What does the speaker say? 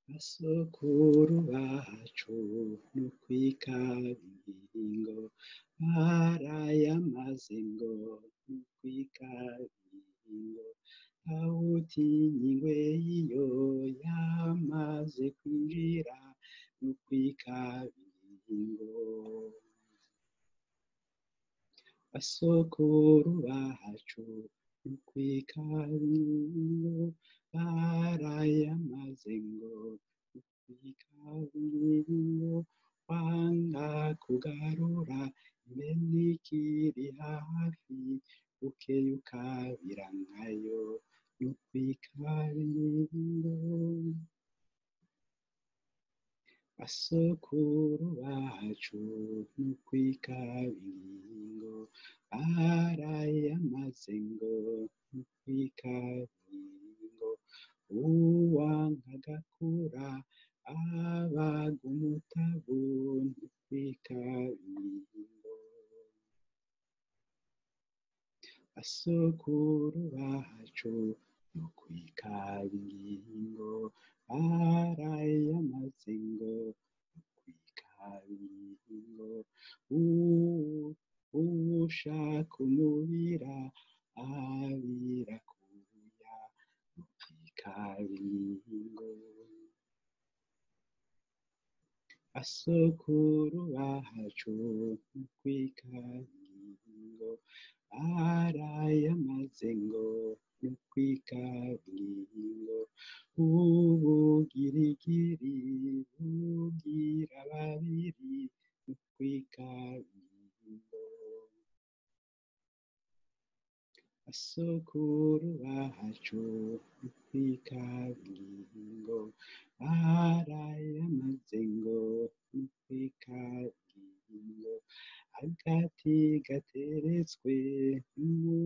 basokuru bacu n'ukwikabingo barayamaze ngo n'ukwikabingo ntawutinya ingwe iyo yamaze kwinjira n'ukwikabingo basokuru bacu n'ukwikabingo barayamaze ngo n'ukwikabingo wanga kugarura impene ikiri hafi ukeyukabira nkayo n'ukwikabingo basokuru bacu n'ukwikabingo barayamaze ngo n'ukwikabingo uwanka agakura abaga umutavu n'ukwikabingo basokuru bacu n'ukwikabingo barayamaze ngo n'ukwikabingo uwushaka umubira abira kuya n'ukwikabingo basokuru bacu n'ukwikabingo barayamaze ngo n'ukwikabingo ubugirigiri bugira babiri n'ukwikabingo basokuru bacu n'ukwikabingo barayamaze ngo n'ukwikabingo agati gateretswe mu